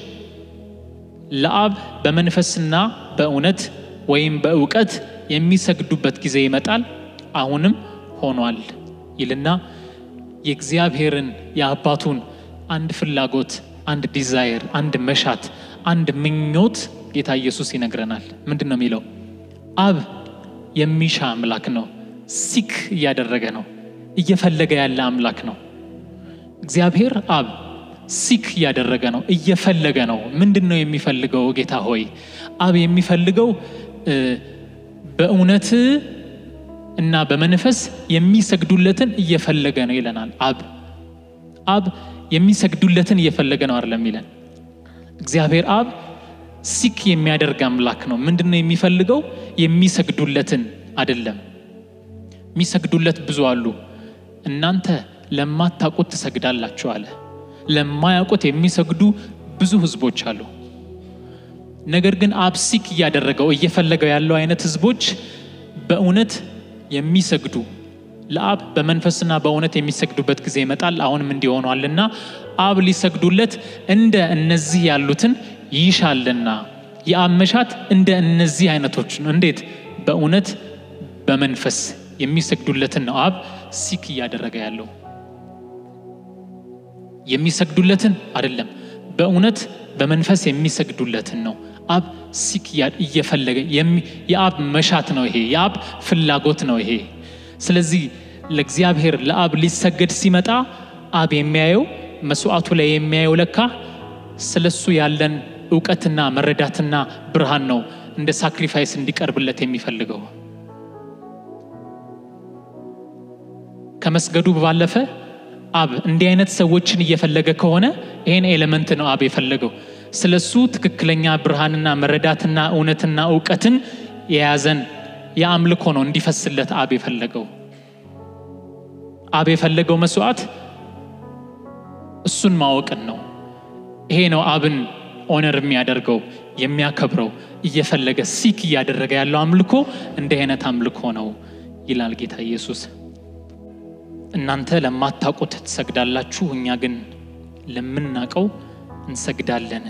ለአብ በመንፈስና በእውነት ወይም በእውቀት የሚሰግዱበት ጊዜ ይመጣል፣ አሁንም ሆኗል ይልና የእግዚአብሔርን የአባቱን አንድ ፍላጎት፣ አንድ ዲዛይር፣ አንድ መሻት፣ አንድ ምኞት ጌታ ኢየሱስ ይነግረናል። ምንድን ነው የሚለው? አብ የሚሻ አምላክ ነው። ሲክ እያደረገ ነው፣ እየፈለገ ያለ አምላክ ነው። እግዚአብሔር አብ ሲክ እያደረገ ነው፣ እየፈለገ ነው። ምንድን ነው የሚፈልገው? ጌታ ሆይ አብ የሚፈልገው በእውነት እና በመንፈስ የሚሰግዱለትን እየፈለገ ነው ይለናል። አብ አብ የሚሰግዱለትን እየፈለገ ነው አይደለም ይለን። እግዚአብሔር አብ ሲክ የሚያደርግ አምላክ ነው። ምንድን ነው የሚፈልገው? የሚሰግዱለትን አይደለም። የሚሰግዱለት ብዙ አሉ። እናንተ ለማታውቁት ትሰግዳላችሁ አለ። ለማያውቁት የሚሰግዱ ብዙ ህዝቦች አሉ። ነገር ግን አብ ሲክ እያደረገው እየፈለገው ያለው አይነት ህዝቦች በእውነት የሚሰግዱ ለአብ በመንፈስና በእውነት የሚሰግዱበት ጊዜ ይመጣል፣ አሁንም እንዲሆኗልና አብ ሊሰግዱለት እንደ እነዚህ ያሉትን ይሻልና የአብ መሻት እንደ እነዚህ አይነቶች ነው። እንዴት? በእውነት በመንፈስ የሚሰግዱለትን ነው አብ ሲክ እያደረገ ያለው የሚሰግዱለትን አይደለም፣ በእውነት በመንፈስ የሚሰግዱለትን ነው አብ ሲክ እየፈለገ የአብ መሻት ነው ይሄ፣ የአብ ፍላጎት ነው ይሄ። ስለዚህ ለእግዚአብሔር ለአብ ሊሰገድ ሲመጣ አብ የሚያየው መስዋዕቱ ላይ የሚያየው ለካ ስለሱ ያለን እውቀትና መረዳትና ብርሃን ነው እንደ ሳክሪፋይስ እንዲቀርብለት የሚፈልገው ከመስገዱ ባለፈ አብ እንዲህ አይነት ሰዎችን እየፈለገ ከሆነ ይህን ኤሌመንት ነው አብ የፈለገው። ስለሱ ትክክለኛ ብርሃንና መረዳትና እውነትና እውቀትን የያዘን የአምልኮ ነው እንዲፈስለት አብ የፈለገው። አብ የፈለገው መስዋዕት እሱን ማወቅን ነው። ይሄ ነው አብን ኦነር የሚያደርገው የሚያከብረው፣ እየፈለገ ሲክ እያደረገ ያለው አምልኮ እንዲህ አይነት አምልኮ ነው ይላል ጌታ ኢየሱስ። እናንተ ለማታውቁት ትሰግዳላችሁ፣ እኛ ግን ለምናውቀው እንሰግዳለን።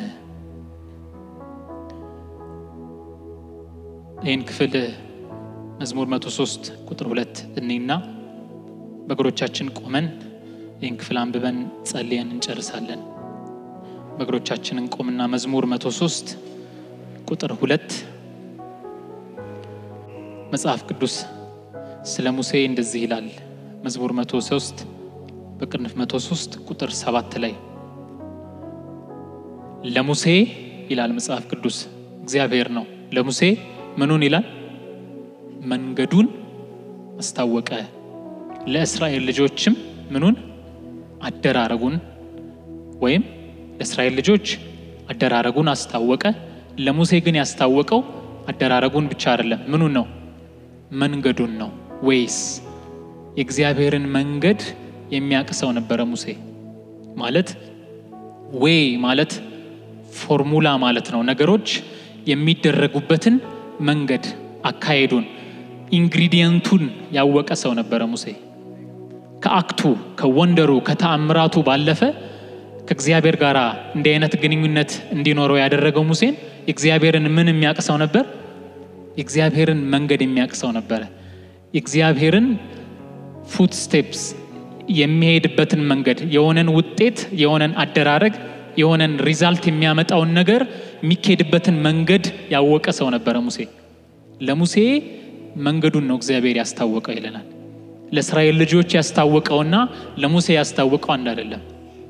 ይህን ክፍል መዝሙር 103 ቁጥር ሁለት እኔና በእግሮቻችን ቆመን ይህን ክፍል አንብበን ጸልየን እንጨርሳለን። በእግሮቻችን እንቆምና መዝሙር 103 ቁጥር ሁለት መጽሐፍ ቅዱስ ስለ ሙሴ እንደዚህ ይላል። መዝሙር 103 በቅንፍ 103 ቁጥር 7 ላይ ለሙሴ ይላል መጽሐፍ ቅዱስ እግዚአብሔር ነው። ለሙሴ ምኑን ይላል? መንገዱን አስታወቀ። ለእስራኤል ልጆችም ምኑን? አደራረጉን ወይም ለእስራኤል ልጆች አደራረጉን አስታወቀ። ለሙሴ ግን ያስታወቀው አደራረጉን ብቻ አይደለም። ምኑን ነው? መንገዱን ነው። ወይስ የእግዚአብሔርን መንገድ የሚያውቅ ሰው ነበረ ሙሴ ማለት ዌይ ማለት ፎርሙላ ማለት ነው። ነገሮች የሚደረጉበትን መንገድ አካሄዱን ኢንግሪዲየንቱን ያወቀ ሰው ነበረ ሙሴ። ከአክቱ ከወንደሩ ከተአምራቱ ባለፈ ከእግዚአብሔር ጋር እንዲህ አይነት ግንኙነት እንዲኖረው ያደረገው ሙሴን የእግዚአብሔርን ምን የሚያውቅ ሰው ነበር? የእግዚአብሔርን መንገድ የሚያውቅ ሰው ነበረ። የእግዚአብሔርን ፉት ስቴፕስ የሚሄድበትን መንገድ የሆነን ውጤት የሆነን አደራረግ የሆነን ሪዛልት የሚያመጣውን ነገር የሚካሄድበትን መንገድ ያወቀ ሰው ነበረ ሙሴ። ለሙሴ መንገዱን ነው እግዚአብሔር ያስታወቀው ይለናል። ለእስራኤል ልጆች ያስታወቀውና ለሙሴ ያስታወቀው አንድ አይደለም።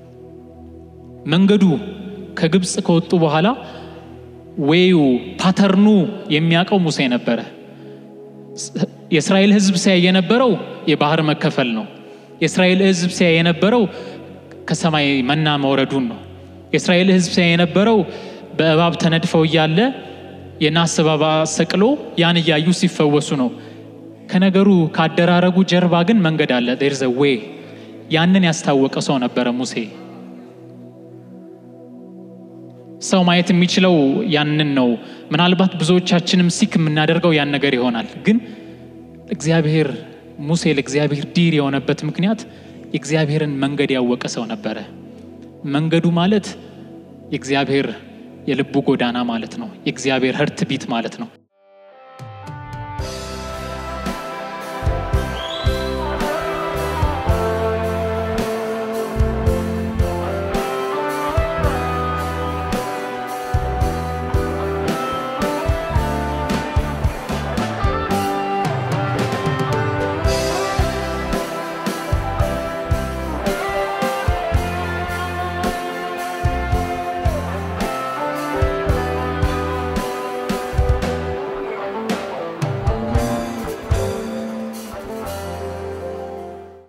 መንገዱ ከግብፅ ከወጡ በኋላ ዌዩ ፓተርኑ የሚያውቀው ሙሴ ነበረ። የእስራኤል ሕዝብ ሲያይ የነበረው የባህር መከፈል ነው። የእስራኤል ሕዝብ ሲያይ የነበረው ከሰማይ መና መውረዱን ነው። የእስራኤል ሕዝብ ሲያይ የነበረው በእባብ ተነድፈው እያለ የናስ እባብ ሰቅሎ ያን እያዩ ሲፈወሱ ነው። ከነገሩ ካደራረጉ ጀርባ ግን መንገድ አለ። ዴር ዘ ዌይ ያንን ያስታወቀ ሰው ነበረ ሙሴ። ሰው ማየት የሚችለው ያንን ነው። ምናልባት ብዙዎቻችንም ሲክ የምናደርገው ያን ነገር ይሆናል። ግን እግዚአብሔር ሙሴ ለእግዚአብሔር ዲር የሆነበት ምክንያት የእግዚአብሔርን መንገድ ያወቀ ሰው ነበረ። መንገዱ ማለት የእግዚአብሔር የልቡ ጎዳና ማለት ነው። የእግዚአብሔር ህርት ቢት ማለት ነው።